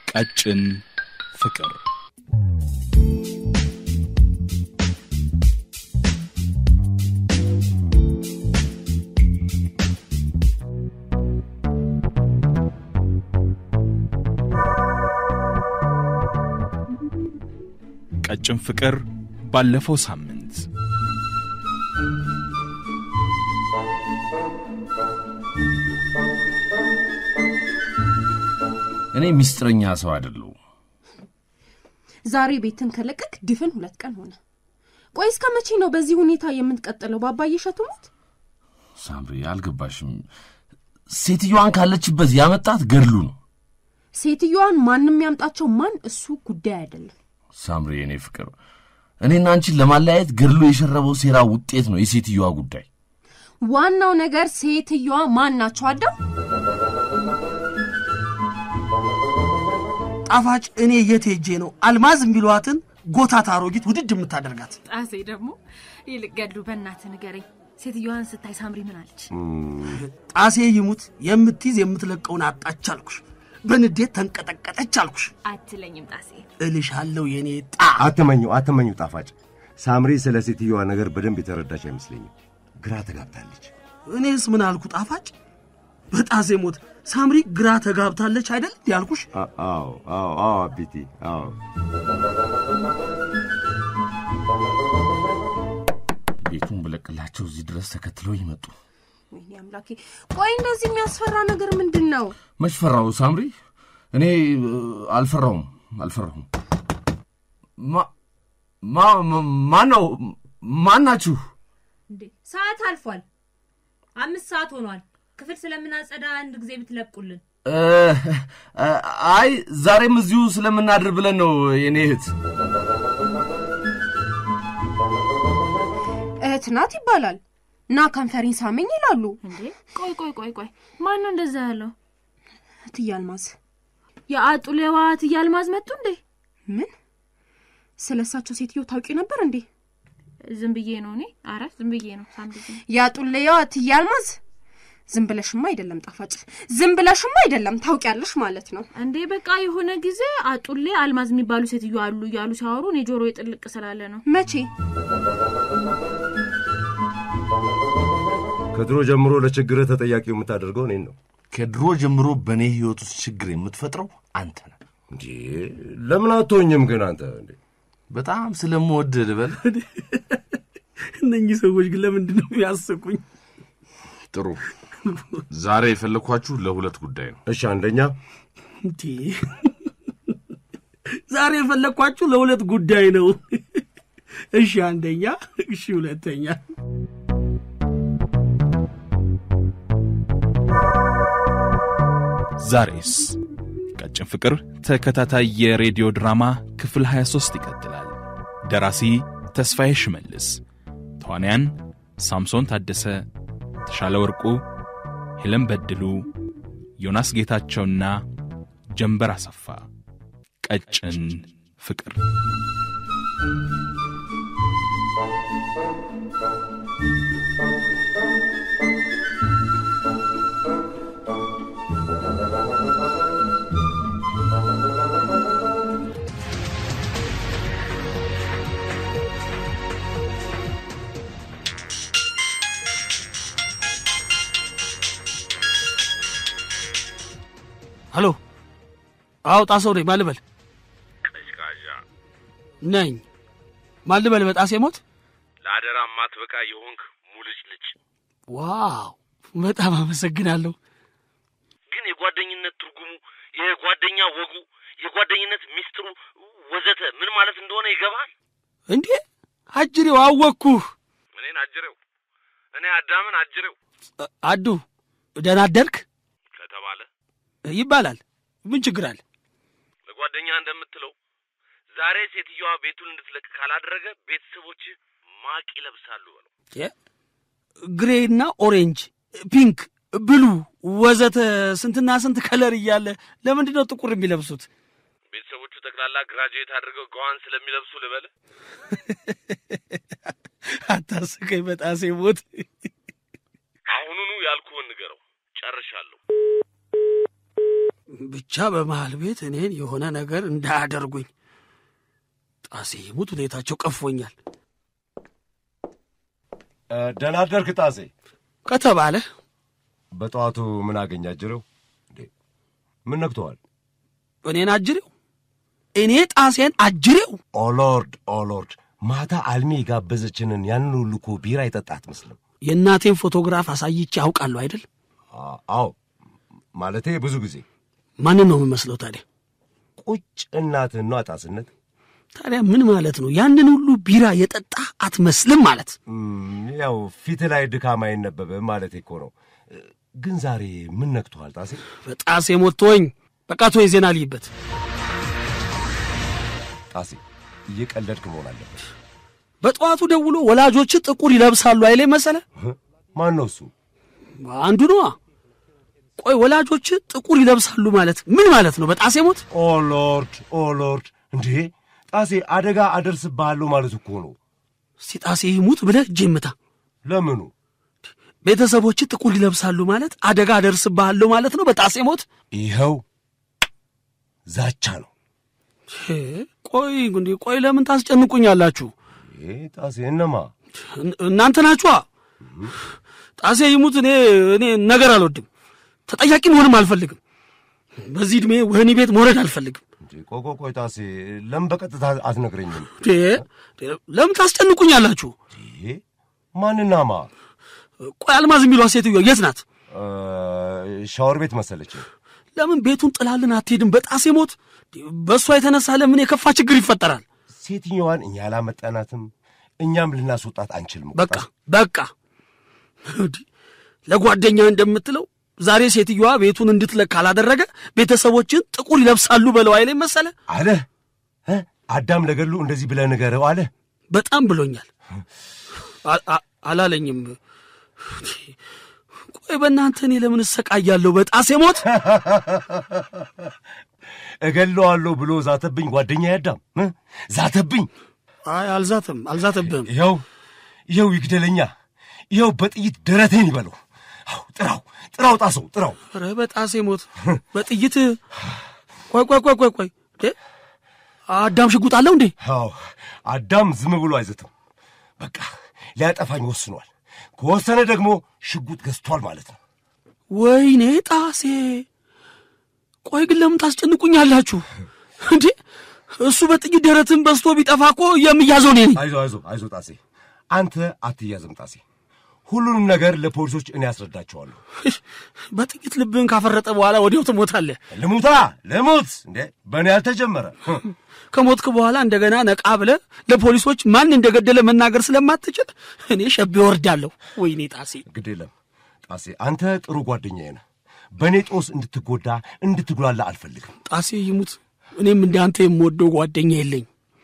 ቀጭን ፍቅር ቀጭን ፍቅር ባለፈው ሳምንት እኔ ሚስጥረኛ ሰው አይደለሁ። ዛሬ ቤትን ከለቀቅ ድፍን ሁለት ቀን ሆነ። ቆይ እስከ መቼ ነው በዚህ ሁኔታ የምትቀጥለው? ባባዬ እሸቱ ሞት ሳምሪ አልገባሽም። ሴትዮዋን ካለችበት ያመጣት ገድሉ ነው። ሴትዮዋን ማንም ያምጣቸው ማን እሱ ጉዳይ አይደለም። ሳምሪ የኔ ፍቅር፣ እኔና አንቺን ለማለያየት ገድሉ የሸረበው ሴራ ውጤት ነው የሴትዮዋ ጉዳይ። ዋናው ነገር ሴትዮዋ ማን ናቸው? አዳም ጣፋጭ እኔ የት ሄጄ ነው አልማዝ የሚሏትን ጎታታ አሮጊት ውድድ የምታደርጋት? ጣሴ ደግሞ ይልቅ ገድሉ በእናትህ ንገረኝ፣ ሴትዮዋን ስታይ ሳምሪ ምን አለች? ጣሴ ይሙት የምትይዝ የምትለቀውን አጣች አልኩሽ። በንዴት ተንቀጠቀጠች አልኩሽ። አትለኝም ጣሴ። እልሻለሁ የኔ ጣ አትመኙ አትመኙ ጣፋጭ። ሳምሪ ስለ ሴትዮዋ ነገር በደንብ የተረዳች አይመስለኝም። ግራ ተጋብታለች። እኔስ ምን አልኩ ጣፋጭ? በጣሴ ሞት ሳምሪ ግራ ተጋብታለች አይደል ያልኩሽ? አ- አዎ አዎ አዎ አቢቲ አዎ ቤቱን ብለቅላቸው እዚህ ድረስ ተከትለው ይመጡ። ወይኔ አምላኬ! ቆይ እንደዚህ የሚያስፈራ ነገር ምንድን ነው? መች ፈራው ሳምሪ? እኔ እ, አልፈራውም አልፈራሁም። ማ- ማ- ማ- ማን ነው? ማን ናችሁ? እንዴ ሰዓት አልፏል። አምስት ሰዓት ሆኗል። ክፍል ስለምናጸዳ አንድ ጊዜ ብትለቁልን። እ, እ, አይ ዛሬም እዚሁ ስለምናድር ብለን ነው የኔ እህት። እህት ናት ይባላል እና ከንፈሬን ሳመኝ ይላሉ። እንዴ ቆይ ቆይ ቆይ ቆይ፣ ማን ነው እንደዛ ያለው? እትዬ አልማዝ የአጡሌዋ እትዬ አልማዝ መጡ እንዴ? ምን ስለ እሳቸው ሴትዮ ታውቂ ነበር እንዴ? ዝም ብዬ ነው እኔ። አረ ዝም ብዬ ነው ሳምሪ። ዝም ያጡለያዋ እትዬ አልማዝ ዝም ብለሽማ አይደለም ጣፋጭ፣ ዝም ብለሽማ አይደለም ታውቂያለሽ ማለት ነው። እንዴ በቃ የሆነ ጊዜ አጡሌ አልማዝ የሚባሉ ሴትዮ አሉ እያሉ ሲያወሩ እኔ ጆሮ የጥልቅ ስላለ ነው። መቼ ከድሮ ጀምሮ ለችግርህ ተጠያቂው የምታደርገው እኔን ነው። ከድሮ ጀምሮ በእኔ ህይወት ውስጥ ችግር የምትፈጥረው አንተ ነህ። እንዴ ለምን አትሆኝም ግን አንተ? እንዴ በጣም ስለምወድ ልበል። እነኚህ ሰዎች ግን ለምንድን ነው የሚያስቁኝ? ጥሩ ዛሬ የፈለግኳችሁ ለሁለት ጉዳይ ነው። እሺ አንደኛ እንዴ ዛሬ የፈለግኳችሁ ለሁለት ጉዳይ ነው። እሺ አንደኛ፣ እሺ ሁለተኛ። ዛሬስ ቀጭን ፍቅር ተከታታይ የሬዲዮ ድራማ ክፍል 23 ይቀጥላል። ደራሲ ተስፋዬ ሽመልስ፣ ተዋንያን ሳምሶን ታደሰ፣ ተሻለ ወርቁ፣ ሄለን በድሉ፣ ዮናስ ጌታቸውና ጀንበር አሰፋ። ቀጭን ፍቅር ሄሎ፣ አዎ ጣሰው ነኝ። ማን ልበል? ነኝ። ማን ልበል? በጣሴ ሞት። ለአደራ ማትበቃ የሆንክ ሙልጭ ልጭ ዋው፣ በጣም አመሰግናለሁ። ግን የጓደኝነት ትርጉሙ የጓደኛ ወጉ የጓደኝነት ሚስጥሩ ወዘተ ምን ማለት እንደሆነ ይገባል። እንዴ አጅሬው አወቅኩህ። እኔን አጅሬው እኔ አዳምን አጅሬው አዱ ደህና አደርክ ከተባለ ይባላል። ምን ችግር አለ? ለጓደኛ እንደምትለው ዛሬ ሴትዮዋ ቤቱን እንድትለቅ ካላደረገ ቤተሰቦች ማቅ ይለብሳሉ በለው። ግሬና ኦሬንጅ፣ ፒንክ፣ ብሉ ወዘተ ስንትና ስንት ከለር እያለ ለምንድን ነው ጥቁር የሚለብሱት? ቤተሰቦቹ ጠቅላላ ግራጁዌት አድርገው ገዋን ስለሚለብሱ ልበል። አታስቀኝ በጣሴ ሞት። አሁኑኑ ያልኩህን ንገረው። ጨርሻለሁ። ብቻ በመሃል ቤት እኔን የሆነ ነገር እንዳያደርጉኝ። ጣሴ ይሙት ሁኔታቸው ቀፎኛል ደህና አደርክ ጣሴ። ከተባለ በጠዋቱ ምን አገኘ አጅሬው? እንዴ ምን ነክተዋል? እኔን አጅሬው እኔ ጣሴን አጅሬው ኦሎርድ ኦሎርድ፣ ማታ አልሚ የጋበዘችንን ያንን ሁሉ እኮ ቢራ የጠጣ አትመስልም። የእናቴን ፎቶግራፍ አሳይቼ አውቃለሁ አይደል? አ- አዎ ማለቴ ብዙ ጊዜ ማንን ነው የምመስለው ታዲያ? ቁጭ እናትህን ነው አጣስነት። ታዲያ ምን ማለት ነው? ያንን ሁሉ ቢራ የጠጣ አትመስልም ማለት እም፣ ያው ፊት ላይ ድካም አይነበብም ማለት እኮ ነው። ግን ዛሬ ምን ነክቶሃል ጣሴ? በጣሴ ሞቶኝ በቃ ቶ የዜና ልይበት ጣሴ እየቀለድክ መሆን አለበት። በጠዋቱ ደውሎ ወላጆች ጥቁር ይለብሳሉ አይሌ መሰለ ማን ነው እሱ? አንዱ ነዋ። ቆይ ወላጆች ጥቁር ይለብሳሉ ማለት ምን ማለት ነው? በጣሴ ሞት ኦ ሎርድ ኦ ሎርድ! እንዴ ጣሴ አደጋ አደርስብሃለሁ ማለት እኮ ነው። እስቲ ጣሴ ይሙት ብለህ እጄ ምታ። ለምኑ? ቤተሰቦች ጥቁር ይለብሳሉ ማለት አደጋ አደርስብሃለሁ ማለት ነው። በጣሴ ሞት ይኸው ዛቻ ነው። ሄ፣ ቆይ እንዴ ቆይ ለምን ታስጨንቁኛላችሁ? ይሄ ጣሴ እነማ እን- እናንተ ናችኋ። ጣሴ ይሙት እኔ እኔ ነገር አልወድም። ተጠያቂ መሆንም አልፈልግም። በዚህ ዕድሜ ወህኒ ቤት መውረድ አልፈልግም። እንዴ ቆይ ቆይ ቆይ ጣሴ ለምን በቀጥታ አትነግረኝም? ዴ ዴ፣ ለምን ታስጨንቁኛላችሁ? ይሄ ማንናማ ቆይ አልማዝ የሚሏት ሴትዮ የት ናት? እ፣ ሻወር ቤት መሰለች። ለምን ቤቱን ጥላልን አትሄድም? በጣሴ ሞት በእሷ የተነሳ ለምን የከፋ ችግር ይፈጠራል? ሴትየዋን እኛ አላመጣናትም፣ እኛም ልናስወጣት አንችልም። እኮ በቃ ጣሴ። በቃ እንዲህ ለጓደኛ እንደምትለው ዛሬ ሴትዮዋ ቤቱን እንድትለቅ ካላደረገ ቤተሰቦችን ጥቁር ይለብሳሉ በለው አይለኝ መሰለ። አለ እ? አዳም ለገሉ እንደዚህ ብለህ ንገረው አለ። በጣም ብሎኛል። አ- አ- አላለኝም። ቆይ በእናንተ እኔ ለምን እሰቃያለሁ? በጣሴ ሞት እገለዋለሁ ብሎ ዛተብኝ ጓደኛ ያዳም እ? ዛተብኝ። አይ አልዛትም፣ አልዛተብህም። ይኸው ይኸው ይግደለኛ፣ ይኸው በጥይት ደረቴን ይበለው። አው ጥራው ጥራው፣ ጣሰው ጥራው። ኧረ በጣሴ ሞት በጥይት ቆይ ቆይ ቆይ ቆይ ቆይ እንዴ አዳም ሽጉጥ አለው እንዴ? አዎ አዳም ዝም ብሎ አይዘትም። በቃ ሊያጠፋኝ ወስኗል። ከወሰነ ደግሞ ሽጉጥ ገዝቷል ማለት ነው። ወይኔ ጣሴ፣ ቆይ ግን ለምን ታስጨንቁኛላችሁ እንዴ? እሱ በጥይት ደረትን በስቶ ቢጠፋ እኮ የምያዘው እኔ ነኝ። አይዞ አይዞ አይዞ ጣሴ፣ አንተ አትያዝም ጣሴ። ሁሉንም ነገር ለፖሊሶች እኔ ያስረዳቸዋለሁ። በጥይት ልብህን ካፈረጠ በኋላ ወዲያው ትሞታለህ። ልሙታ ልሙት እንዴ በእኔ ያልተጀመረ ከሞትክ በኋላ እንደገና ነቃ ብለህ ለፖሊሶች ማን እንደገደለ መናገር ስለማትችል እኔ ሸቤ ወርዳለሁ። ወይኔ ጣሴ፣ ግድ የለም ጣሴ፣ አንተ ጥሩ ጓደኛዬ ነህ። በእኔ ጦስ እንድትጎዳ እንድትጉላላ አልፈልግም። ጣሴ ይሙት፣ እኔም እንደ አንተ የምወደው ጓደኛ የለኝ።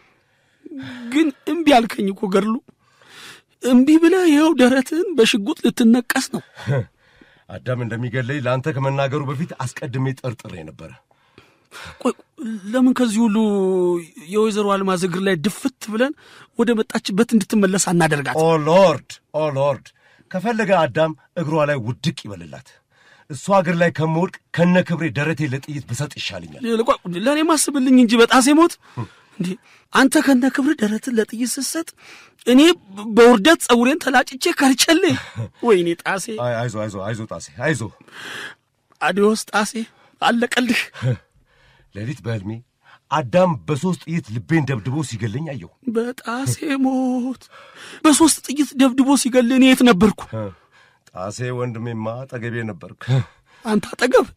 ግን እምቢ አልከኝ እኮ ገድሉ። እምቢ ብለህ ይኸው ደረትህን በሽጉጥ ልትነቀስ ነው። አዳም እንደሚገለኝ ለአንተ ከመናገሩ በፊት አስቀድሜ ጠርጥሬ ነበረ። ቆይ ለምን ከዚህ ሁሉ የወይዘሮ አልማዝ እግር ላይ ድፍት ብለን ወደ መጣችበት እንድትመለስ አናደርጋት? ኦ ሎርድ ኦ ሎርድ፣ ከፈለገ አዳም እግሯ ላይ ውድቅ ይበልላት። እሷ እግር ላይ ከምወድቅ ከነ ክብሬ ደረቴ ለጥይት ብሰጥ ይሻልኛል። ቆይ ለእኔ ማስብልኝ እንጂ በጣሴ ሞት እንዴ! አንተ ከነ ክብር ደረትን ለጥይት ስትሰጥ እኔ በውርደት ጸጉሬን ተላጭቼ ከርቸሌ። ወይኔ ጣሴ፣ አይ- አይዞ አይዞ አይዞ ጣሴ አይዞ። አዲዮስ ጣሴ፣ አለቀልህ። ሌሊት በሕልሜ አዳም በሦስት ጥይት ልቤን ደብድቦ ሲገለኝ አየሁ። በጣሴ ሞት በሦስት ጥይት ደብድቦ ሲገል እኔ የት ነበርኩ? ጣሴ ወንድሜማ አጠገቤ ነበርክ። አንተ አጠገብ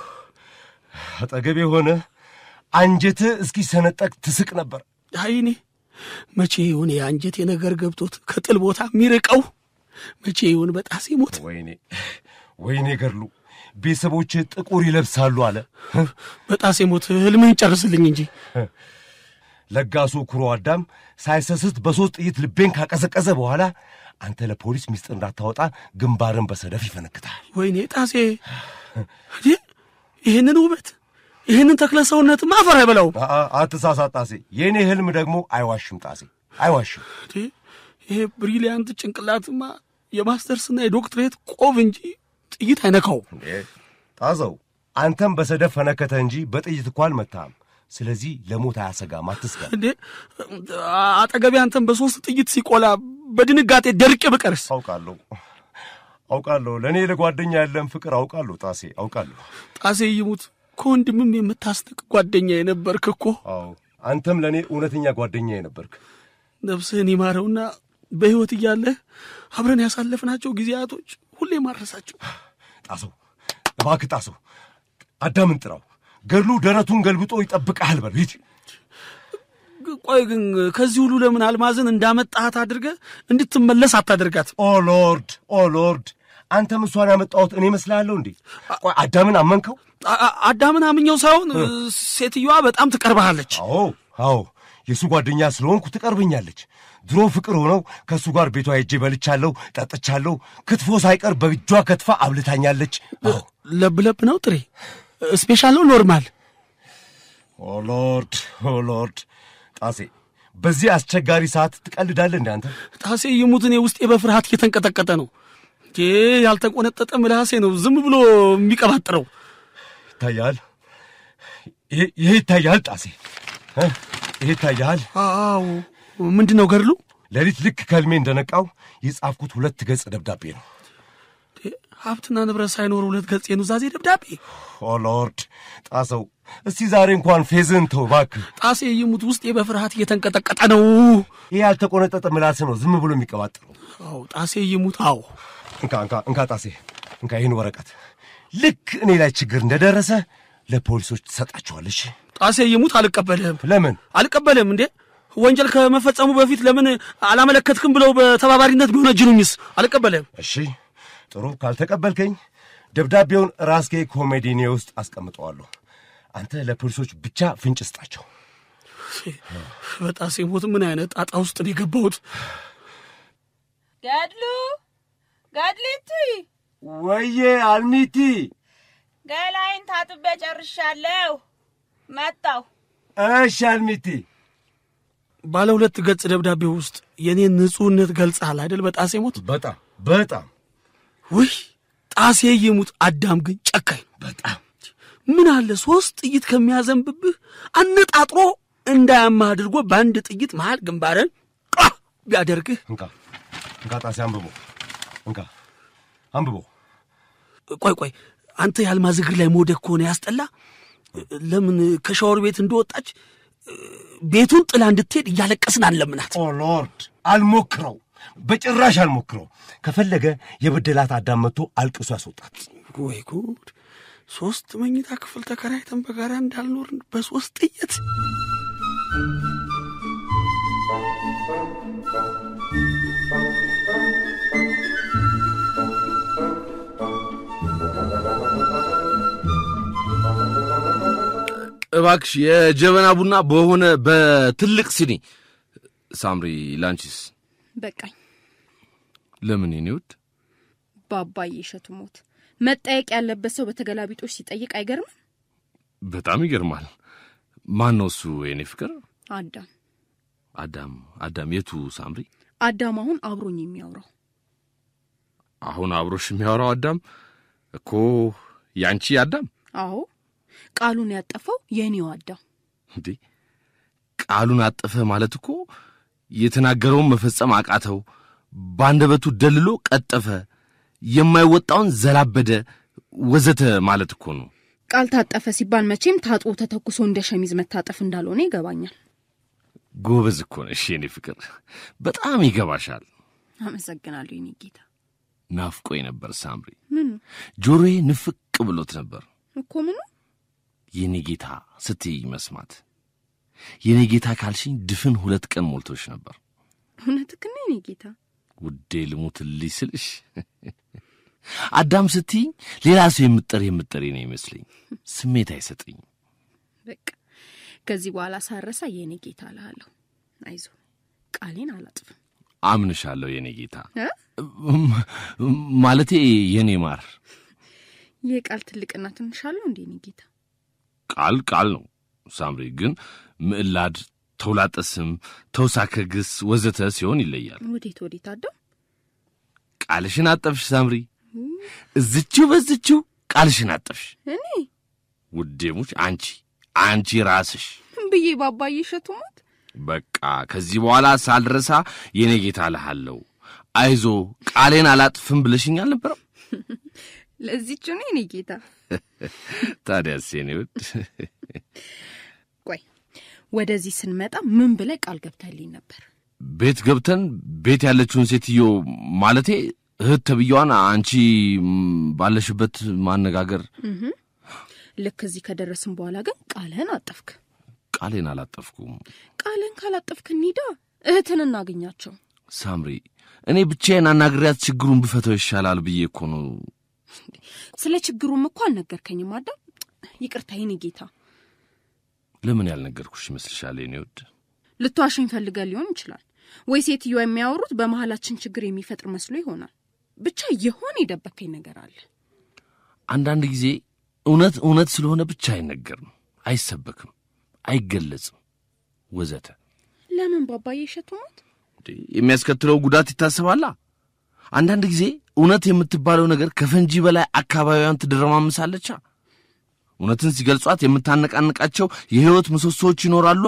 አጠገቤ ሆነ አንጀትህ እስኪሰነጠቅ ትስቅ ነበር። አይኔ መቼ ይሁን የአንጀቴ ነገር ገብቶት ከጥል ቦታ የሚርቀው? መቼ ይሁን በጣሴ ሞት? ወይኔ ወይኔ ገድሉ ቤተሰቦች ጥቁር ይለብሳሉ አለ። በጣሴ ሞት ህልምህን ጨርስልኝ እንጂ ለጋሱ ኩሮ አዳም ሳይሰስት በሦስት ጥይት ልቤን ካቀዘቀዘ በኋላ አንተ ለፖሊስ ሚስጥር እንዳታወጣ ግንባርን በሰደፍ ይፈነክታል። ወይኔ ጣሴ እንዴ! ይህንን ውበት ይህንን ተክለ ሰውነት ማፈር አይበላውም። አ- አ- አትሳሳት ጣሴ። የእኔ ህልም ደግሞ አይዋሽም ጣሴ አይዋሽም። እንዴ! ይሄ ብሪሊያንት ጭንቅላትማ የማስተርስና የዶክትሬት ቆብ እንጂ ጥይት አይነካውም። እንዴ ጣዘው አንተም በሰደፍ ፈነከተ እንጂ በጥይት እኮ አልመታህም። ስለዚህ ለሞት አያሰጋም፣ አትስጋ። እንዴ አጠገቤ አንተን በሶስት ጥይት ሲቆላ በድንጋጤ ደርቄ ብቀርስ? አውቃለሁ አውቃለሁ። ለእኔ ለጓደኛ ያለን ፍቅር አውቃለሁ ጣሴ፣ አውቃለሁ። ጣሴ ይሙት ከወንድምም የምታስንቅ ጓደኛ የነበርክ እኮ። አዎ አንተም ለእኔ እውነተኛ ጓደኛ የነበርክ። ነፍስህን ይማረውና በሕይወት እያለህ አብረን ያሳለፍናቸው ጊዜያቶች ሁሌ ማረሳቸው። ጣሰው እባክህ ጣሰው፣ አዳምን ጥራው። ገድሉ ደረቱን ገልብጦ ይጠብቅሃል በል ሂድ። ቆይ ግን ከዚህ ሁሉ ለምን አልማዝን እንዳመጣሃት አድርገህ እንድትመለስ አታደርጋት? ኦ ሎርድ ኦ ሎርድ፣ አንተም እሷን ያመጣሁት እኔ እመስልሃለሁ እንዴ? ቆይ አዳምን አመንከው? አ- አ- አዳምን አምኘው ሳይሆን ሴትዮዋ በጣም ትቀርብሃለች። አዎ አዎ፣ የእሱ ጓደኛ ስለሆንኩ ትቀርብኛለች። ድሮ ፍቅር ሆነው ከእሱ ጋር ቤቷ ሄጄ በልቻለሁ፣ ጠጥቻለሁ። ክትፎ ሳይቀር በእጇ ከትፋ አብልታኛለች። አዎ ለብ ለብ ነው ጥሬ? ስፔሻል ነው ኖርማል? ኦ ሎርድ ኦ ሎርድ፣ ጣሴ በዚህ አስቸጋሪ ሰዓት ትቀልዳለህ እንደ አንተ? ጣሴ ይሙት እኔ ውስጤ በፍርሃት እየተንቀጠቀጠ ነው። ይህ ያልተቆነጠጠ ምላሴ ነው ዝም ብሎ የሚቀባጥረው። ይታያል፣ ይሄ ይሄ ይታያል ጣሴ እ? ይሄ ይታያል። አዎ ምንድን ነው ገድሉ? ሌሊት ልክ ከልሜ እንደነቃው የጻፍኩት ሁለት ገጽ ደብዳቤ ነው። ሀብትና ንብረት ሳይኖር ሁለት ገጽ የኑዛዜ ደብዳቤ። ኦ ሎርድ ጣሰው፣ እስቲ ዛሬ እንኳን ፌዝን ተው እባክህ። ጣሴ ይሙት ውስጤ በፍርሃት እየተንቀጠቀጠ ነው። ይህ ያልተቆነጠጠ ምላስ ነው ዝም ብሎ የሚቀባጥረው። አዎ ጣሴ ይሙት። አዎ እንካ እንካ እንካ ጣሴ እንካ ይህን ወረቀት ልክ እኔ ላይ ችግር እንደደረሰ ለፖሊሶች ትሰጣቸዋለሽ። ጣሴ ይሙት አልቀበልህም። ለምን? አልቀበልህም እንዴ ወንጀል ከመፈጸሙ በፊት ለምን አላመለከትክም ብለው በተባባሪነት ቢሆነጅኑኝስ? አልቀበልህም። እሺ ጥሩ፣ ካልተቀበልከኝ ደብዳቤውን ራስጌ ኮሜዲኔ ውስጥ አስቀምጠዋለሁ። አንተ ለፖሊሶች ብቻ ፍንጭ ስጣቸው። በጣሴ ሞት ምን አይነት ጣጣ ውስጥ ነው የገባሁት? ገድሉ ገድሊቱ ወዬ አልሚቲ፣ ገላይን ታጥቤ ጨርሻለሁ። መጣሁ። እሺ አልሚቲ። ባለ ሁለት ገጽ ደብዳቤ ውስጥ የኔን ንጹሕነት ገልጸሃል አይደል? በጣሴ ሞት በጣም በጣም ውይ ጣሴ ይሙት። አዳም ግን ጨካኝ በጣም ምን አለ ሶስት ጥይት ከሚያዘንብብህ አነጣጥሮ እንዳያማህ አድርጎ በአንድ ጥይት መሃል ግንባርን ቃ ቢያደርግህ። እንካ እንካ ጣሴ አንብቦ እንካ አንብቦ ቆይ ቆይ አንተ የአልማዝ እግር ላይ መውደቅ ከሆነ ያስጠላ። ለምን ከሻወር ቤት እንደወጣች ቤቱን ጥላ እንድትሄድ እያለቀስን አንለምናት? ኦ ሎርድ አልሞክረው፣ በጭራሽ አልሞክረው። ከፈለገ የበደላት አዳም መጥቶ አልቅሶ ያስወጣት። ወይ ጉድ! ሶስት መኝታ ክፍል ተከራይተን በጋራ እንዳልኖርን በሶስት ጥይት እባክሽ የጀበና ቡና በሆነ በትልቅ ሲኒ። ሳምሪ ላንቺስ? በቃኝ። ለምን የኔ ውድ? በአባዬ እሸቱ ሞት መጠየቅ ያለበት ሰው በተገላቢጦች ሲጠይቅ አይገርምም? በጣም ይገርማል። ማን ነው እሱ የኔ ፍቅር? አዳም አዳም አዳም የቱ ሳምሪ? አዳም አሁን አብሮኝ የሚያወራው አሁን አብሮሽ የሚያወራው አዳም እኮ ያንቺ አዳም አዎ፣ ቃሉን ያጠፈው የእኔው አዳም። እንዴ ቃሉን አጠፈ ማለት እኮ የተናገረውን መፈጸም አቃተው፣ ባንደበቱ ደልሎ ቀጠፈ፣ የማይወጣውን ዘላበደ፣ ወዘተ ማለት እኮ ነው። ቃል ታጠፈ ሲባል መቼም ታጥቦ ተተኩሶ እንደ ሸሚዝ መታጠፍ እንዳልሆነ ይገባኛል። ጎበዝ እኮ ነሽ የኔ ፍቅር፣ በጣም ይገባሻል። አመሰግናለሁ የኔ ጌታ። ናፍቆኝ ነበር ሳምሪ፣ ምኑ ጆሮዬ ንፍቅ ብሎት ነበር እኮ ምኑ የኔ ጌታ ስትይ መስማት። የኔ ጌታ ካልሽኝ ድፍን ሁለት ቀን ሞልቶሽ ነበር እውነትህን ነው የኔ ጌታ። ውዴ ልሙትልሽ ስልሽ አዳም ስትይኝ ሌላ ሰው የምጠር የምጠሪ ነው ይመስለኝ። ስሜት አይሰጠኝ። በቃ ከዚህ በኋላ ሳረሳ የኔ ጌታ እልሃለሁ። አይዞ ቃሌን አላጥፍም። አምንሻለሁ የኔ ጌታ እ? ማለቴ የኔ ማር። ይህ ቃል ትልቅና ትንሽ አለው እንዴ የኔ ጌታ? ቃል ቃል ነው ሳምሪ፣ ግን ምዕላድ፣ ተውላጠ ስም፣ ተውሳከ ግስ ወዘተ ሲሆን ይለያል። ወዴት ወዴት አዳም? ቃልሽን አጠፍሽ ሳምሪ፣ እዝችው በዝችው ቃልሽን አጠፍሽ። እኔ ውዴሙች አንቺ አንቺ ራስሽ ብዬ ባባዬ እሸቱ ሞት በቃ ከዚህ በኋላ ሳልረሳ የኔ ጌታ እልሃለሁ። አይዞ ቃሌን አላጥፍም ብለሽኝ አልነበረም? ለዚች ነው የኔ ጌታ። ታዲያስ የኔ ውድ ቆይ ወደዚህ ስንመጣ ምን ብለህ ቃል ገብተህልኝ ነበር? ቤት ገብተን ቤት ያለችውን ሴትዮ ማለቴ እህት ተብዬዋን አንቺ ም፣ ባለሽበት ማነጋገር። ልክ እዚህ ከደረስን በኋላ ግን ቃልህን አጠፍክ። ቃሌን አላጠፍኩም ቃልህን ካላጠፍክ እንሂዳ እህትን እናገኛቸው። ሳምሪ። እኔ ብቻዬን አናግሪያት ችግሩን ብፈተው ይሻላል ብዬ እኮ ነው። ስለ ችግሩም እኮ አልነገርከኝም አዳም። ይቅርታ የኔ ጌታ። ለምን ያልነገርኩሽ ይመስልሻል የኔ ውድ? ልትዋሽኝ ፈልገህ ሊሆን ይችላል፣ ወይ ሴትዮ የሚያወሩት በመሀላችን ችግር የሚፈጥር መስሎ ይሆናል። ብቻ የሆነ የደበከኝ ነገር አለ። አንዳንድ ጊዜ እውነት እውነት ስለሆነ ብቻ አይነገርም፣ አይሰበክም፣ አይገለጽም ወዘተ። ለምን ባባዬ እሸቱ ሞት? እንዴ፣ የሚያስከትለው ጉዳት ይታሰባላ። አንዳንድ ጊዜ እውነት የምትባለው ነገር ከፈንጂ በላይ አካባቢዋን ትደረማምሳለቻ። እውነትን ሲገልጿት የምታነቃንቃቸው የሕይወት ምሰሶዎች ይኖራሉ።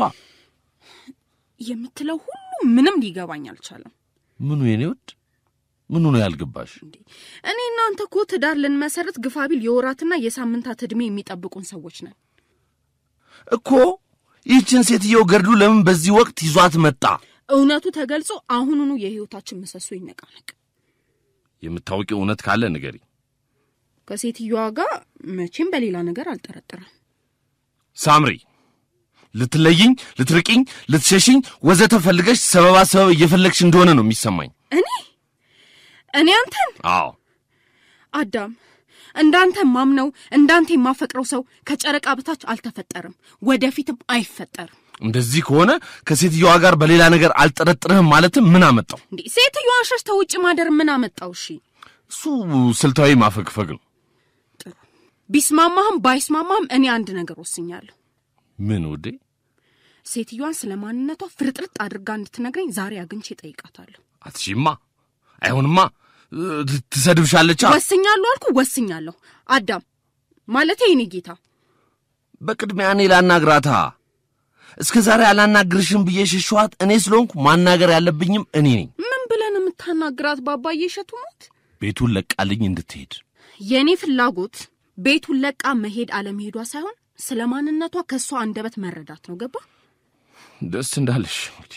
የምትለው ሁሉ ምንም ሊገባኝ አልቻለም። ምኑ የኔ ውድ ምኑ ነው ያልገባሽ? እኔ እናንተ እኮ ትዳር ልንመሰረት ግፋቢል የወራትና የሳምንታት ዕድሜ የሚጠብቁን ሰዎች ነን። እኮ ይህችን ሴትዮ ገድሉ ለምን በዚህ ወቅት ይዟት መጣ? እውነቱ ተገልጾ አሁኑኑ የሕይወታችን ምሰሶ ይነቃነቅ። የምታውቂው እውነት ካለ ንገሪ። ከሴትዮዋ ጋር መቼም በሌላ ነገር አልጠረጥርም። ሳምሪ ልትለይኝ፣ ልትርቂኝ፣ ልትሸሽኝ ወዘተ ፈልገሽ ሰበባ ሰበብ እየፈለግሽ እንደሆነ ነው የሚሰማኝ። እኔ እኔ አንተን አዎ አዳም እንዳንተ ማምነው እንዳንተ የማፈቅረው ሰው ከጨረቃ በታች አልተፈጠርም፣ ወደፊትም አይፈጠርም። እንደዚህ ከሆነ ከሴትዮዋ ጋር በሌላ ነገር አልጠረጥርህም ማለትም ምን አመጣው? እንዴ ሴትዮዋን ሸሽተህ ውጭ ማደር ምን አመጣው? እሺ እሱ ስልታዊ ማፈግፈግ ነው። ቢስማማህም ባይስማማህም እኔ አንድ ነገር ወስኛለሁ። ምን ውዴ? ሴትዮዋን ስለ ማንነቷ ፍርጥርጥ አድርጋ እንድትነግረኝ ዛሬ አግኝቼ ጠይቃታለሁ። አትሺማ፣ አይሆንማ፣ ት- ትሰድብሻለቻ። ወስኛለሁ አልኩ፣ ወስኛለሁ። አዳም ማለቴ የኔ ጌታ በቅድሚያ እኔ ላናግራታ። እስከ ዛሬ አላናግርሽም ብዬ ሽሸኋት እኔ ስለሆንኩ ማናገር ያለብኝም እኔ ነኝ። ምን ብለን የምታናግራት ባባዬ እሸቱ ሞት? ቤቱን ለቃልኝ እንድትሄድ የእኔ ፍላጎት ቤቱን ለቃ መሄድ አለመሄዷ ሳይሆን ስለ ማንነቷ ከእሷ አንደበት መረዳት ነው። ገባ? ደስ እንዳለሽ እንግዲህ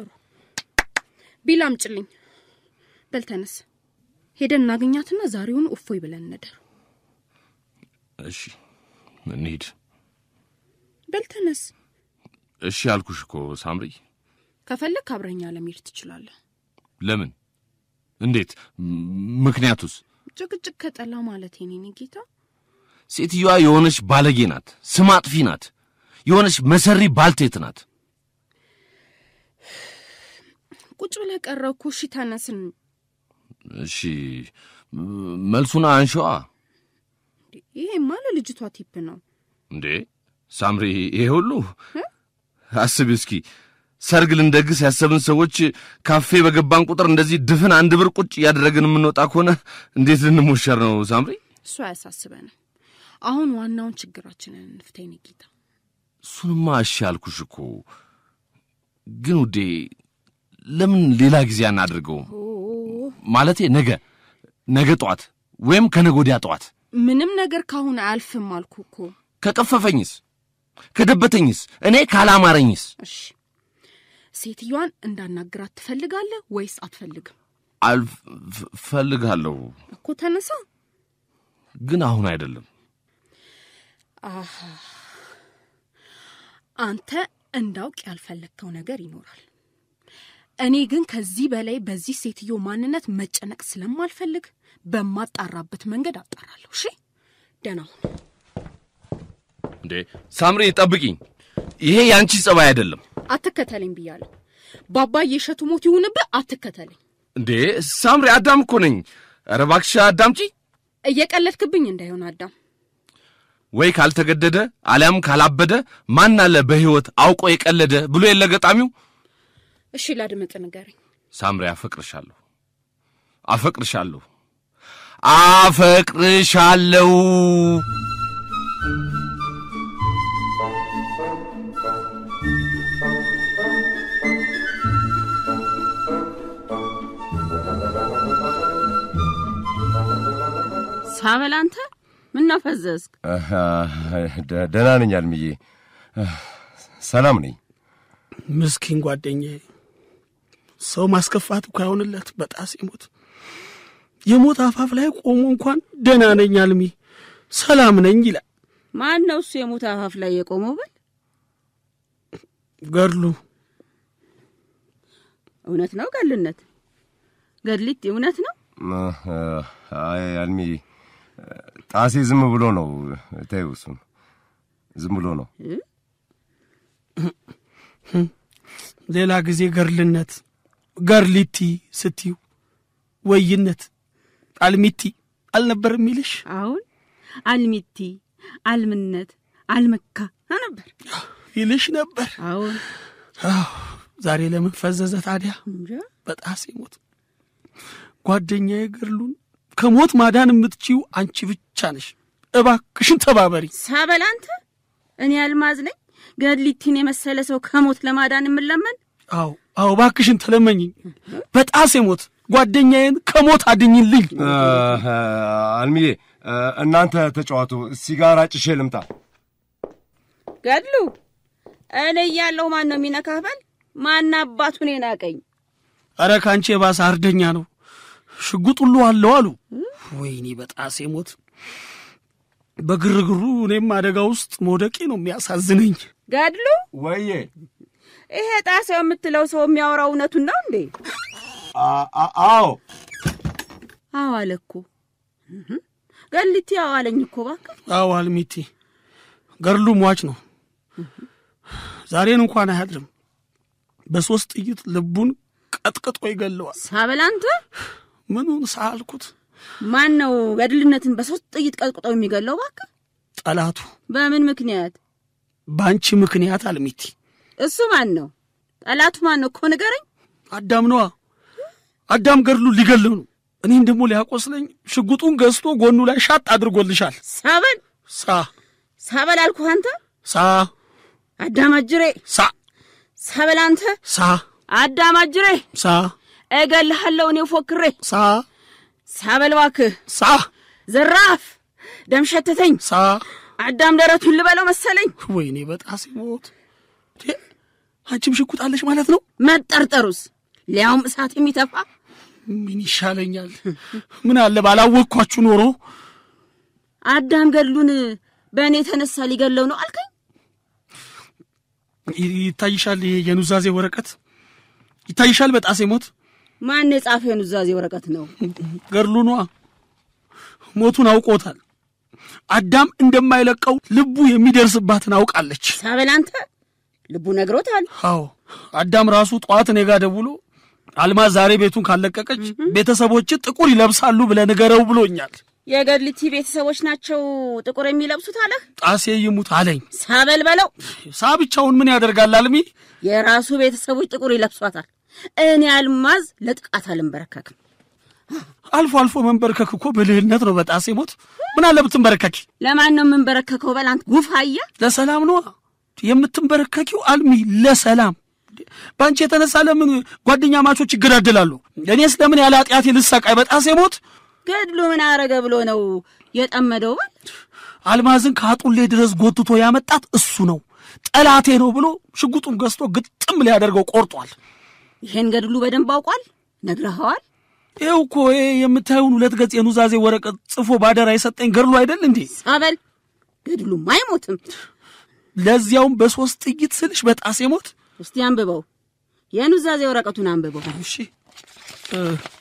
ቢላ አምጭልኝ። በል ተነስ፣ ሄደን እናገኛትና ዛሬውን እፎይ ብለን እንደር። እሺ እንሂድ። በል ተነስ። እሺ ያልኩሽ እኮ ሳምሪ። ከፈለግ አብረኛ ለመሄድ ትችላለህ። ለምን? እንዴት? ም- ምክንያቱስ? ጭቅጭቅ ከጠላ ማለት የኔ ጌታ ሴትዮዋ የሆነች ባለጌ ናት፣ ስም አጥፊ ናት፣ የሆነች መሰሪ ባልቴት ናት። ቁጭ ብለህ ቀረ እኮ። እሺ ተነስን። እሺ ም- መልሱን አንሸዋ ይሄማ ለልጅቷ ቲፕ ነው። እንዴ ሳምሪ፣ ይሄ ሁሉ አስቢ እስኪ። ሰርግ ልንደግስ ያሰብን ሰዎች ካፌ በገባን ቁጥር እንደዚህ ድፍን አንድ ብር ቁጭ እያደረግን የምንወጣ ከሆነ እንዴት ልንሞሸር ነው ሳምሪ? እሱ አያሳስበንም። አሁን ዋናውን ችግራችንን እንፍታ የኔ ጌታ። እሱንማ እሺ ያልኩሽ እኮ። ግን ውዴ ለምን ሌላ ጊዜ አናድርገውም? ማለቴ ነገ ነገ ጠዋት ወይም ከነገ ወዲያ ጠዋት። ምንም ነገር ካሁን አያልፍም አልኩ እኮ። ከቀፈፈኝስ? ከደበተኝስ? እኔ ካላማረኝስ? እሺ ሴትዮዋን እንዳናግራት ትፈልጋለህ ወይስ አትፈልግም? አልፈልጋለሁ፣ እኮ ተነሳ። ግን አሁን አይደለም። አሃ አንተ እንዳውቅ ያልፈለግከው ነገር ይኖራል። እኔ ግን ከዚህ በላይ በዚህ ሴትዮ ማንነት መጨነቅ ስለማልፈልግ በማጣራበት መንገድ አጣራለሁ። እሺ ደህና ሁን። እንዴ ሳምሪ ጠብቂኝ። ይሄ የአንቺ ጸባይ አይደለም። አትከተለኝ ብያለሁ። ባባዬ እሸቱ ሞት ይሁንብህ። አትከተለኝ። እንዴ ሳምሪ አዳም እኮ ነኝ። ኧረ እባክሽ አዳምጪ። እየቀለድክብኝ እንዳይሆን አዳም። ወይ ካልተገደደ አሊያም ካላበደ ማን አለ በሕይወት አውቆ የቀለደ ብሎ የለ ገጣሚው። እሺ ላድምጥ፣ ንገረኝ። ሳምሪ አፈቅርሻለሁ፣ አፈቅርሻለሁ፣ አፈቅርሻለሁ። ሳበል አንተ ምነው ፈዘዝክ? ደ- ደህና ነኝ አልምዬ፣ ሰላም ነኝ። ምስኪን ጓደኛዬ ሰው ማስከፋት እኮ አይሆንለት በጣሴ ሞት የሞት አፋፍ ላይ ቆሞ እንኳን ደህና ነኝ አልሚ ሰላም ነኝ ይላል። ማን ነው እሱ የሞት አፋፍ ላይ የቆመው? በል ገድሉ እውነት ነው ገድልነት? ገድሊት እውነት ነው? አይ አልምዬ፣ ጣሴ ዝም ብሎ ነው። ተይው፣ እሱን ዝም ብሎ ነው። ሌላ ጊዜ ገርልነት ገርሊቲ ስትዩ ወይነት አልሚቲ አልነበር የሚልሽ? አሁን አልሚቲ፣ አልምነት፣ አልመካ ነበር ይልሽ ነበር። አሁን አዎ፣ ዛሬ ለምን ፈዘዘ ታዲያ? እንጃ። በጣሴ ሞት ጓደኛዬ ገድሉን ከሞት ማዳን የምትችው አንቺ ብቻ ነሽ። እባክሽን ተባበሪ። ሳበል አንተ እኔ አልማዝ ነኝ ገድሊቲን የመሰለ ሰው ከሞት ለማዳን የምለመን አዎ አዎ፣ እባክሽን ተለመኝኝ። በጣሴ ሞት ጓደኛዬን ከሞት አድኝልኝ። አልምዬ፣ እናንተ ተጫዋቱ፣ ሲጋራ ጭሼ ልምጣ። ገድሉ እኔ እያለሁ ማን ነው የሚነካህ? በል ማን አባቱን ናቀኝ? ኧረ ከአንቺ የባሰ አርደኛ ነው። ሽጉጥ ሁሉ አለው አሉ። ወይኔ በጣሴ ሞት በግርግሩ እኔም አደጋ ውስጥ መውደቄ ነው የሚያሳዝነኝ። ገድሉ ወዬ፣ ይሄ ጣሰው የምትለው ሰው የሚያወራው እውነቱን ነው እንዴ? አዎ አዎ አለ እኮ እህ። ገድሊቲ አዎ አለኝ እኮ እባክህ። አዎ አልሚቲ ገድሉ ሟች ነው። ዛሬን እንኳን አያድርም። በሦስት ጥይት ልቡን ቀጥቅጦ ይገለዋል። ሳበል አንተ ምኑን ሳልኩት ማን ነው ገድልነትን በሶስት ጥይት ቀጥቅጠው የሚገለው? እባክህ ጠላቱ በምን ምክንያት? በአንቺ ምክንያት አልሚቲ እሱ ማን ነው? ጠላቱ ማን ነው እኮ ንገረኝ። አዳም ነዋ። አዳም ገድሉ ሊገለው ነው። እኔን ደግሞ ሊያቆስለኝ ሽጉጡን ገዝቶ ጎኑ ላይ ሻጥ አድርጎልሻል። ሳበል ሳ ሳበል አልኩህ አንተ ሳ አዳም አጅሬ። ሳ ሳበል አንተ ሳ አዳም አጅሬ ሳ እገልሃለሁ እኔ ፎክሬ። ሳ ሳበል እባክህ ሳ ዘራፍ ደም ሸተተኝ። ሳ አዳም ደረቱን ልበለው መሰለኝ። ወይኔ በጣሴ ሞት። ቴ፣ አንቺም ሽጉጥ አለሽ ማለት ነው? መጠርጠሩስ ሊያውም እሳት የሚተፋ ምን ይሻለኛል? ምን አለ ባላወቅኳችሁ ኖሮ። አዳም ገድሉን በእኔ የተነሳ ሊገለው ነው አልከኝ። ይ- ይታይሻል፣ ይሄ የኑዛዜ ወረቀት ይታይሻል። በጣሴ ሞት ማን የጻፈው የኑዛዜ ወረቀት ነው? ገድሉ ነዋ። ሞቱን አውቆታል። አዳም እንደማይለቀው ልቡ የሚደርስባትን አውቃለች። ሳበል አንተ ልቡ ነግሮታል። አዎ አዳም ራሱ ጠዋት እኔ ጋር ደውሎ አልማዝ ዛሬ ቤቱን ካለቀቀች ቤተሰቦች ጥቁር ይለብሳሉ ብለህ ንገረው ብሎኛል። የገድልቲ ቤተሰቦች ናቸው ጥቁር የሚለብሱት አለህ። ጣሴ ይሙት አለኝ። ሳበል በለው ሳ ብቻውን ምን ያደርጋል አልሚ? የራሱ ቤተሰቦች ጥቁር ይለብሷታል። እኔ አልማዝ ለጥቃት አልንበረከክም። አልፎ አልፎ መንበርከክ እኮ ብልህነት ነው። በጣሴ ሞት ምን አለ ብትንበረከኪ? ለማን ነው የምንበረከከው? በል አንተ ጉፋያ። ለሰላም ነዋ የምትንበረከኪው አልሚ፣ ለሰላም በአንቺ የተነሳ ለምን ጓደኛ ማቾች ይገዳደላሉ? እኔስ ለምን ያለ ኃጢአቴ ልሰቃይ? በጣሴ ሞት ገድሉ ምን አረገ ብሎ ነው የጠመደው? በል አልማዝን ከአጡሌ ድረስ ጎትቶ ያመጣት እሱ ነው። ጠላቴ ነው ብሎ ሽጉጡን ገዝቶ ግጥም ሊያደርገው ቆርጧል። ይሄን ገድሉ በደንብ አውቋል። ነግረኸዋል? ይኸው እኮ ይሄ የምታየውን ሁለት ገጽ የኑዛዜ ወረቀት ጽፎ ባደራ የሰጠኝ ገድሉ አይደል እንዴ? ሳበል ገድሉም አይሞትም። ለዚያውም በሶስት ጥይት ስልሽ በጣሴ ሞት። እስቲ አንብበው፣ የኑዛዜ ወረቀቱን አንብበው። እሺ እ፣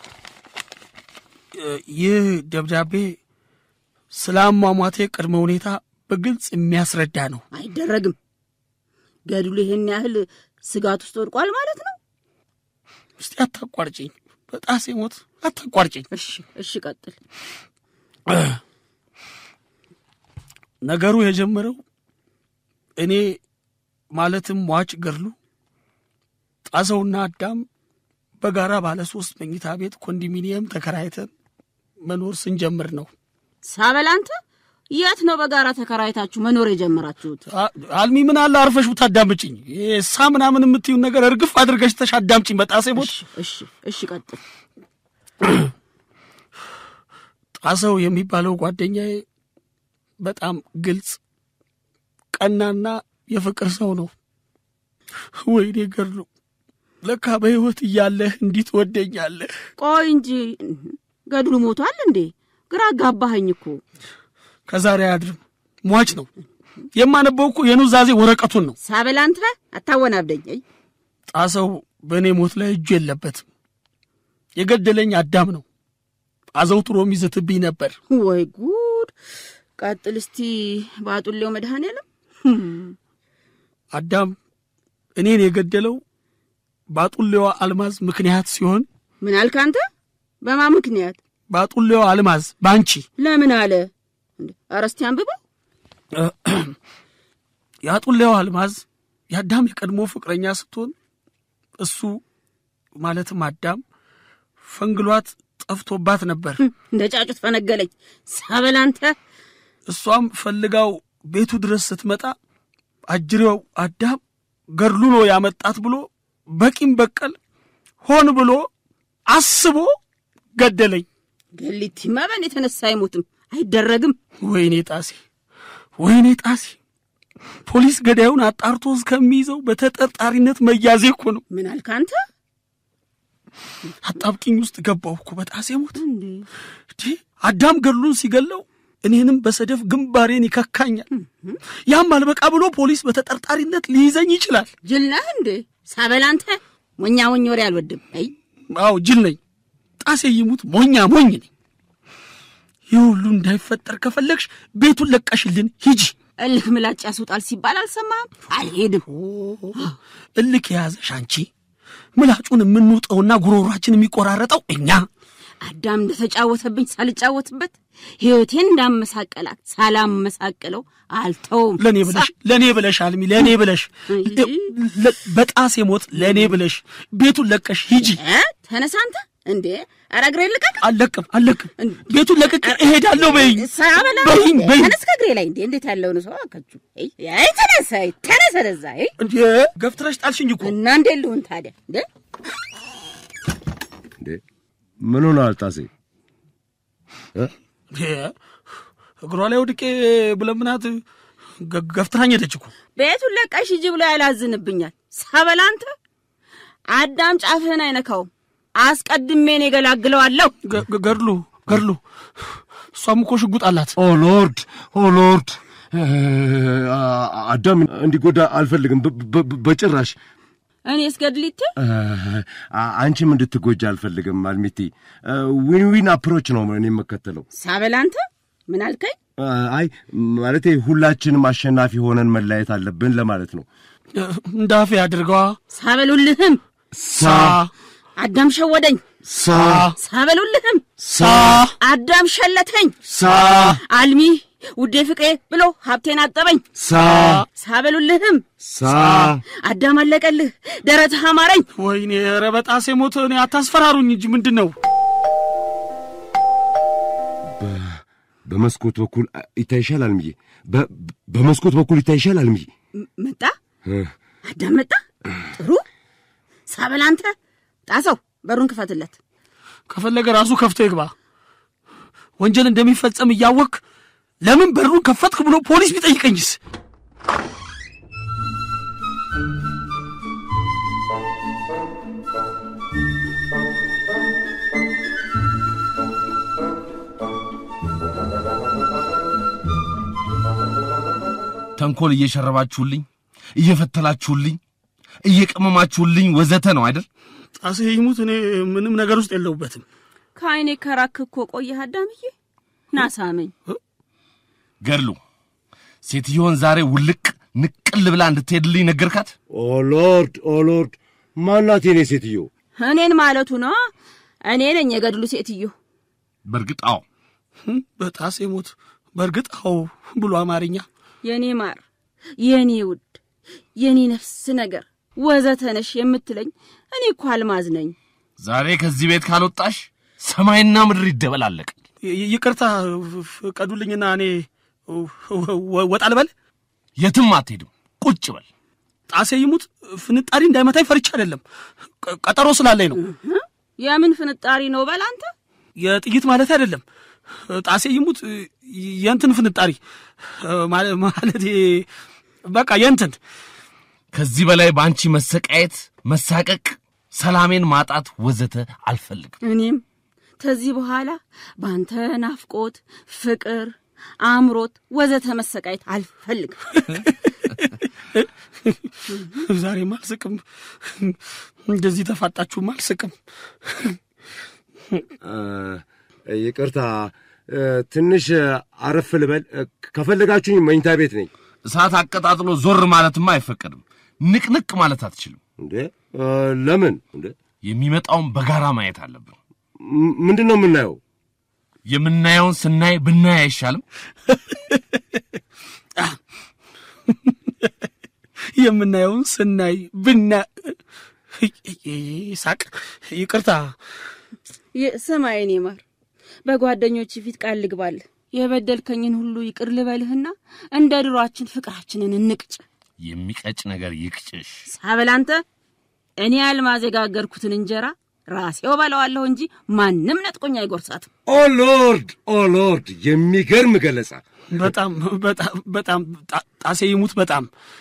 እ፣ ይህ ደብዳቤ ስለ አሟሟቴ ቅድመ ሁኔታ በግልጽ የሚያስረዳ ነው። አይደረግም። ገድሉ ይሄን ያህል ስጋት ውስጥ ወድቋል ማለት ነው። እስቲ አታቋርጭኝ፣ በጣሴ ሞት አታቋርጭኝ። እሺ እሺ፣ ቀጥል። ነገሩ የጀመረው እኔ ማለትም ሟች ገድሉ ጣሰውና አዳም በጋራ ባለ ሶስት መኝታ ቤት ኮንዶሚኒየም ተከራይተን መኖር ስንጀምር ነው። ሳበል አንተ የት ነው በጋራ ተከራይታችሁ መኖር የጀመራችሁት? አ- አልሚ ምን አለ አርፈሽ ብታዳምጭኝ። ሳ ምናምን የምትዩን ነገር እርግፍ አድርገሽ ተሽ አዳምጭኝ። በጣሴ ሞት እሺ እሺ፣ ቀጥል። ጣሰው የሚባለው ጓደኛዬ በጣም ግልጽ፣ ቀናና የፍቅር ሰው ነው። ወይኔ ገድሉ፣ ለካ በሕይወት እያለህ እንዲህ ትወደኛለህ። ቆይ እንጂ ገድሉ ሞቷል እንዴ? ግራ አጋባኸኝ እኮ። ከዛሬ አያድርም፣ ሟች ነው። የማነበው እኮ የኑዛዜ ወረቀቱን ነው። ሳበል አንተ አታወናብደኝ። አይ ጣሰው በእኔ ሞት ላይ እጁ የለበትም። የገደለኝ አዳም ነው። አዘውትሮ የሚዘትብኝ ነበር። ወይ ጉድ! ቀጥል እስቲ በአጡሌው መድኃኔዓለም አዳም እኔን የገደለው በአጡሌዋ አልማዝ ምክንያት ሲሆን ምን አልክ አንተ? በማ ምክንያት? በአጡሌዋ አልማዝ በአንቺ ለምን አለ? እንዴ ኧረ እስቲ አንብበው። የአጡሌዋ አልማዝ የአዳም የቀድሞ ፍቅረኛ ስትሆን እሱ ማለትም አዳም ፈንግሏት ጠፍቶባት ነበር። እንደ ጫጩት ፈነገለኝ። ሳበል አንተ እሷም ፈልጋው ቤቱ ድረስ ስትመጣ አጅሬው አዳም ገድሉ ነው ያመጣት ብሎ በቂም በቀል ሆን ብሎ አስቦ ገደለኝ። ገሊቲማ በእኔ የተነሳ አይሞትም፣ አይደረግም። ወይኔ ጣሴ፣ ወይኔ ጣሴ፣ ፖሊስ ገዳዩን አጣርቶ እስከሚይዘው በተጠርጣሪነት መያዜ እኮ ነው። ምን አልክ አንተ? አጣብቂኝ ውስጥ ገባሁ እኮ በጣሴ ሞት። እንዴ አዳም ገድሉን ሲገለው እኔንም በሰደፍ ግንባሬን ይከካኛል። ያም አልበቃ ብሎ ፖሊስ በተጠርጣሪነት ሊይዘኝ ይችላል። ጅል ነህ እንዴ? ሳበል አንተ ሞኛ ሞኝ ወሬ አልወድም። አይ አዎ ጅል ነኝ። ጣሴ ይሙት ሞኛ ሞኝ ነኝ። ይህ ሁሉ እንዳይፈጠር ከፈለግሽ ቤቱን ለቀሽልን ሂጂ። እልህ ምላጭ ያስወጣል ሲባል አልሰማህም? አልሄድም። እልክ የያዘሽ አንቺ፣ ምላጩን የምንውጠውና ጉሮሯችን የሚቆራረጠው እኛ። አዳም እንደተጫወተብኝ ሳልጫወትበት ሕይወቴን እንዳመሳቀላት ሳላመሳቅለው አልተውም። ለእኔ ብለሽ ለእኔ ብለሽ አልሚ፣ ለእኔ ብለሽ ለ- በጣሴ ሞት ለእኔ ብለሽ ቤቱን ለቀሽ ሂጂ። እ? ተነሳ አንተ እንዴ! ኧረ እግሬን ልቀቅ። አልለቅም አልለቅም፣ ቤቱን ለቅቄ እሄዳለሁ በይኝ ሳበላ በይኝ በይኝ። ተነስ ከእግሬ ላይ እንዴ! እንዴት ያለውን ሰው አካችሁ! አይ አይ፣ ተነሳ አይ፣ ተነስ ወደዛ። አይ እንዴ ገፍትረሽ ጣልሽኝ እኮ እና እንዴት ልሁን ታዲያ እንዴ? እንዴ ምን ሆነሃል ጣሴ? እንዴ፣ እግሯ ላይ ወድቄ ብለምናት ገ- ገፍትራኝ ሄደች እኮ። ቤቱን ለቀሽ ሂጂ ብሎ ያላዝንብኛል። ሳበላ አንተ አዳም ጫፍህን አይነካውም። አስቀድሜ እኔ እገላግለዋለሁ። ገ- ገ- ገድሉ ገድሉ፣ እሷም እኮ ሽጉጥ አላት። ኦ ሎርድ ኦ ሎርድ አዳም እንዲጎዳ አልፈልግም በ- በ- በጭራሽ። እኔ እስገድሊት አ- አንቺም እንድትጎጃ አልፈልግም አልሚቲ። ዊን ዊን አፕሮች ነው እኔ የምከተለው። ሳበላ አንተ ምን አልከኝ? አይ ማለቴ ሁላችንም አሸናፊ ሆነን መለያየት አለብን ለማለት ነው። እንዳፌ አድርገዋ ሳበሉልህም ሳ አዳም ሸወደኝ። ሳ ሳበሉልህም ሳ አዳም ሸለተኝ። ሳ አልሚ ውዴ ፍቅሬ ብሎ ሀብቴን አጠበኝ። ሳ ሳበሉልህም ሳ አዳም አለቀልህ፣ ደረትህ አማረኝ። ወይኔ ኧረ በጣሴ ሞት እኔ አታስፈራሩኝ እንጂ ምንድን ነው? በመስኮት በኩል ይታይሻል አልምዬ። በ- በመስኮት በኩል ይታይሻል አልምዬ። ም- መጣ አዳም መጣ። ጥሩ ሳበላ አንተ ጣሰው በሩን ክፈትለት። ከፈለገ ራሱ ከፍቶ ይግባ። ወንጀል እንደሚፈጸም እያወቅ ለምን በሩን ከፈትክ ብሎ ፖሊስ ቢጠይቀኝስ? ተንኮል እየሸረባችሁልኝ፣ እየፈተላችሁልኝ፣ እየቀመማችሁልኝ ወዘተ ነው አይደል? ጣሴ ይሙት እኔ ምንም ነገር ውስጥ የለሁበትም። ከአይኔ ከራክ እኮ ቆየህ አዳምዬ። ናሳመኝ ገድሉ ሴትዮን ዛሬ ውልቅ ንቅል ብላ እንድትሄድልኝ ነገርካት? ኦ ሎርድ ኦ ሎርድ፣ ማናት የኔ ሴትዮ? እኔን ማለቱ ነው። እኔ ነኝ የገድሉ ሴትዮ። በእርግጥ አዎ። በጣሴ ሞት በእርግጥ አዎ ብሎ አማርኛ የኔ ማር፣ የኔ ውድ፣ የኔ ነፍስ ነገር ወዘተ ነሽ የምትለኝ እኔ እኮ አልማዝ ነኝ። ዛሬ ከዚህ ቤት ካልወጣሽ ሰማይና ምድር ይደበላለቅ። ይ- ይቅርታ ፍቀዱልኝና እኔ ወጣ ልበል? የትም አትሄድም። ቁጭ በል። ጣሴ ይሙት ፍንጣሪ እንዳይመታኝ ፈርቻ አይደለም፣ ቀ- ቀጠሮ ስላለኝ ነው። የምን ፍንጣሪ ነው በል አንተ። የጥይት ማለት አይደለም። ጣሴ ይሙት የእንትን ፍንጣሪ ማለ- ማለት በቃ የእንትን ከዚህ በላይ በአንቺ መሰቃየት፣ መሳቀቅ፣ ሰላሜን ማጣት ወዘተ አልፈልግም። እኔም ከዚህ በኋላ በአንተ ናፍቆት፣ ፍቅር፣ አእምሮት ወዘተ መሰቃየት አልፈልግም። ዛሬም አልስቅም። እንደዚህ ተፋጣችሁም አልስቅም። ይቅርታ እ፣ ትንሽ አረፍ ልበል። እ፣ ከፈለጋችሁኝ መኝታ ቤት ነኝ። እሳት አቀጣጥሎ ዞር ማለትማ አይፈቀድም። ንቅንቅ ማለት አትችልም። እንዴ እ፣ ለምን? እንዴ የሚመጣውን በጋራ ማየት አለብን። ም- ምንድን ነው የምናየው? የምናየውን ስናይ ብናይ አይሻልም? የምናየውን ስናይ ብና ሳቅ። ይቅርታ ይ- ስማ የኔ ማር፣ በጓደኞች ፊት ቃል ልግባልህ። የበደልከኝን ሁሉ ይቅር ልበልህና እንደ ድሯችን ፍቅራችንን እንቅጭ። የሚቀጭ ነገር ይቅጭሽ። ሳበል አንተ እኔ አልማዝ የጋገርኩትን እንጀራ ራሴው በለዋለሁ እንጂ ማንም ነጥቆኝ አይጎርሳትም። ኦ ሎርድ ኦ ሎርድ፣ የሚገርም ገለጻ። በጣም በጣም በጣም ጣ- ጣሴ ይሙት በጣም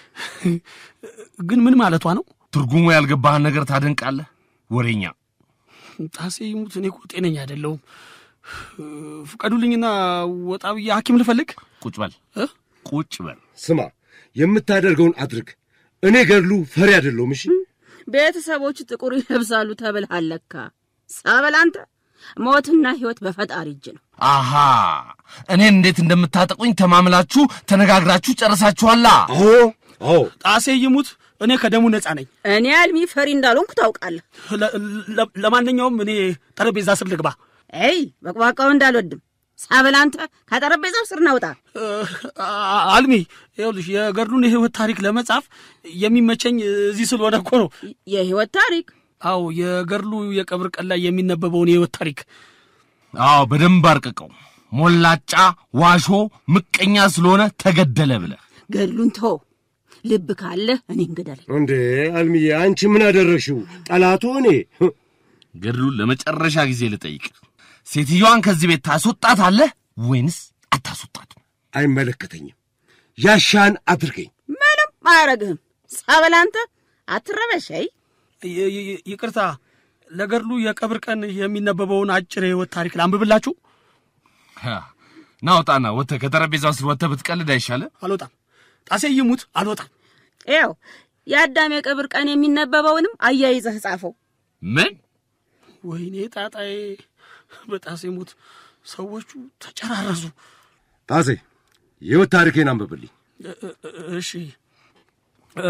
ግን ምን ማለቷ ነው? ትርጉሙ ያልገባህን ነገር ታደንቃለህ? ወሬኛ ጣሴ ይሙት እኔ እኮ ጤነኛ አይደለሁም። ፍቀዱልኝና ወጣ ብዬ ሐኪም ልፈልግ። ቁጭ በል እ? ቁጭ በል። ስማ፣ የምታደርገውን አድርግ። እኔ ገድሉ ፈሪ አይደለሁም። እሺ ቤተሰቦች ጥቁር ይለብሳሉ ተብልሃል ለካ። ሳበል አንተ ሞትና ሕይወት በፈጣሪ እጅ ነው። አሃ እኔን እንዴት እንደምታጠቁኝ ተማምላችሁ ተነጋግራችሁ ጨርሳችኋላ። አዎ አዎ፣ ጣሴ ይሙት እኔ ከደሙ ነፃ ነኝ። እኔ አልሚ ፈሪ እንዳልሆንኩ ታውቃለህ። ለ- ለ- ለማንኛውም እኔ ጠረጴዛ ስር ልግባ። ኤይ በቅባቃው እንዳልወድም ሳበል አንተ ከጠረጴዛው ስር ናውጣ። አ- አልሚ ይኸውልሽ የገድሉን የህይወት ታሪክ ለመጻፍ የሚመቸኝ እዚህ ስለሆነ እኮ ነው። የሕይወት ታሪክ አዎ የገድሉ የቀብር ቀን ላይ የሚነበበውን የህይወት ታሪክ አዎ በደንብ አርቅቀው። ሞላጫ ዋሾ ምቀኛ ስለሆነ ተገደለ ብለህ ገድሉን ተው። ልብ ካለህ እኔ እንግደለኝ። እንዴ አልሚዬ፣ አንቺ ምን አደረግሽው? ጠላቱ እኔ። ገድሉን ለመጨረሻ ጊዜ ልጠይቅ፣ ሴትዮዋን ከዚህ ቤት ታስወጣታለህ ወይንስ አታስወጣትም? አይመለከተኝም። ያሻን አድርገኝ። ምንም አያረግህም። ሳበል አንተ አትረበሸይ። ይ- ይ- ይቅርታ ለገድሉ የቀብር ቀን የሚነበበውን አጭር የህይወት ታሪክ ላንብብላችሁ። ሀ፣ ና ውጣና ወጥተህ ከጠረጴዛው ስር ወጥተህ ብትቀልድ አይሻልም? አልወጣም። ጣሴ ይሙት አልወጣም። ያው የአዳም የቀብር ቀን የሚነበበውንም አያይዘህ ጻፈው። ምን ወይኔ ጣጣዬ፣ በጣሴ ሙት ሰዎቹ ተጨራረሱ። ጣሴ የህይወት ታሪኬን አንብብልኝ። እ- እ- እሺ እ፣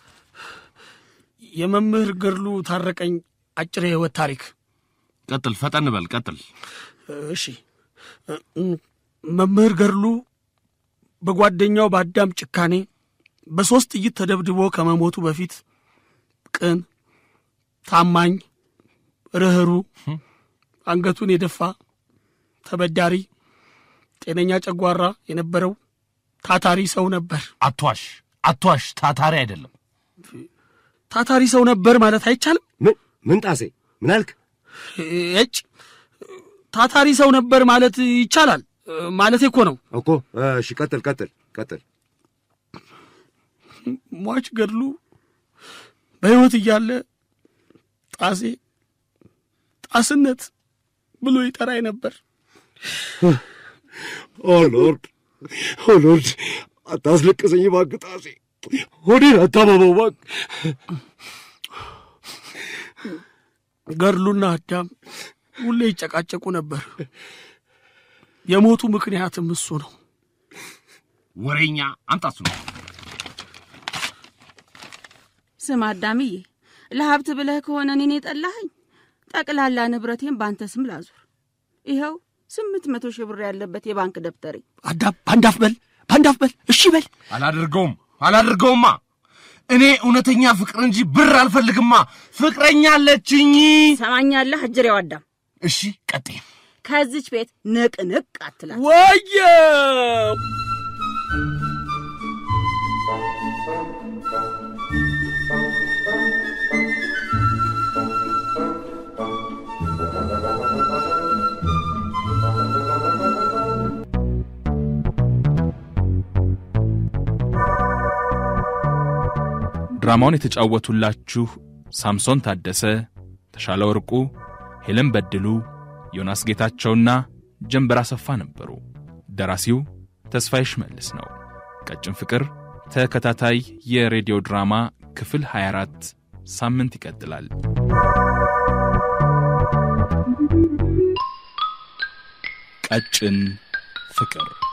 የመምህር ገድሉ ታረቀኝ አጭር የህይወት ታሪክ ቀጥል፣ ፈጠን በል ቀጥል። እሺ እ፣ መምህር ገድሉ በጓደኛው በአዳም ጭካኔ በሦስት ጥይት ተደብድቦ ከመሞቱ በፊት ቅን፣ ታማኝ፣ ርኅሩ፣ አንገቱን የደፋ ተበዳሪ፣ ጤነኛ ጨጓራ የነበረው ታታሪ ሰው ነበር። አትዋሽ፣ አትዋሽ። ታታሪ አይደለም። ታታሪ ሰው ነበር ማለት አይቻልም። ምን ምን ጣሴ ምን አልክ? እጭ ታታሪ ሰው ነበር ማለት ይቻላል ማለት እኮ ነው። እኮ እሺ፣ ቀጥል ቀጥል ቀጥል። ሟች ገድሉ በሕይወት እያለ ጣሴ ጣስነት ብሎ ይጠራኝ ነበር። ኦ ሎርድ ኦ ሎርድ፣ አታስለቅሰኝ እባክህ ጣሴ፣ ሆዴን አታመመው እባክህ። ገድሉና አዳም ሁሌ ይጨቃጨቁ ነበር። የሞቱ ምክንያትም እሱ ነው። ወሬኛ አምጣሱ ነው። ስም አዳምዬ፣ ለሀብት ብለህ ከሆነ እኔን የጠላኸኝ ጠቅላላ ንብረቴን በአንተ ስም ላዙር። ይኸው ስምንት መቶ ሺህ ብር ያለበት የባንክ ደብተሬ። አዳም ባንዳፍ በል ባንዳፍ በል እሺ በል አላደርገውም፣ አላደርገውማ። እኔ እውነተኛ ፍቅር እንጂ ብር አልፈልግማ። ፍቅረኛ አለችኝ። ሰማኛለህ አጅሬው አዳም፣ እሺ ቀጤ ከዚች ቤት ንቅንቅ አትላት። ወየው ድራማውን የተጫወቱላችሁ ሳምሶን ታደሰ፣ ተሻለ ወርቁ፣ ሄለን በድሉ፣ ዮናስ ጌታቸውና ጀንበር አሰፋ ነበሩ። ደራሲው ተስፋዬ ሽመልስ ነው። ቀጭን ፍቅር ተከታታይ የሬዲዮ ድራማ ክፍል 24 ሳምንት ይቀጥላል። ቀጭን ፍቅር